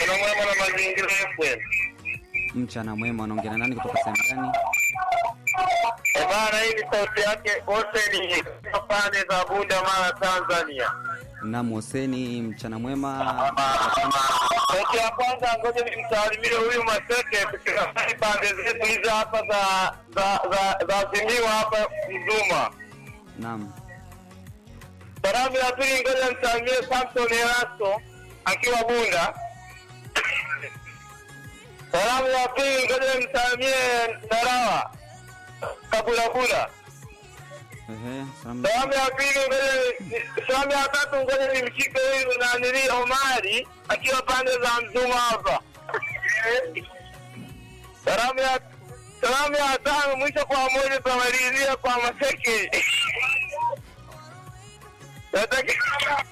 Kuna mwema na mazingira FM. Mchana mwema, unaongea na nani kutoka sehemu gani? Eh, bana hii ni sauti yake wote ni pande za Bunda Mara Tanzania. Naam, Hoseni, mchana mwema. Sauti ya kwanza ngoja nimsalimie huyu Maseke kutoka pande zetu hizi hapa za za za za Simiwa hapa Mzuma. Naam, Salamu ya pili ngoja nimsalimie Samson Erasto akiwa Bunda. Salamu ya pili ngoja nimsalimie Narawa Kabulabula. ehe, salamu Salamu ya pili ngoja ni- salamu ya tatu ngoja nimshike huyu nanili Omari akiwa pande za Mzuma hapa. Salamu ya salamu ya tano mwisho kwa moja tunamalizia kwa Maseke. Nataka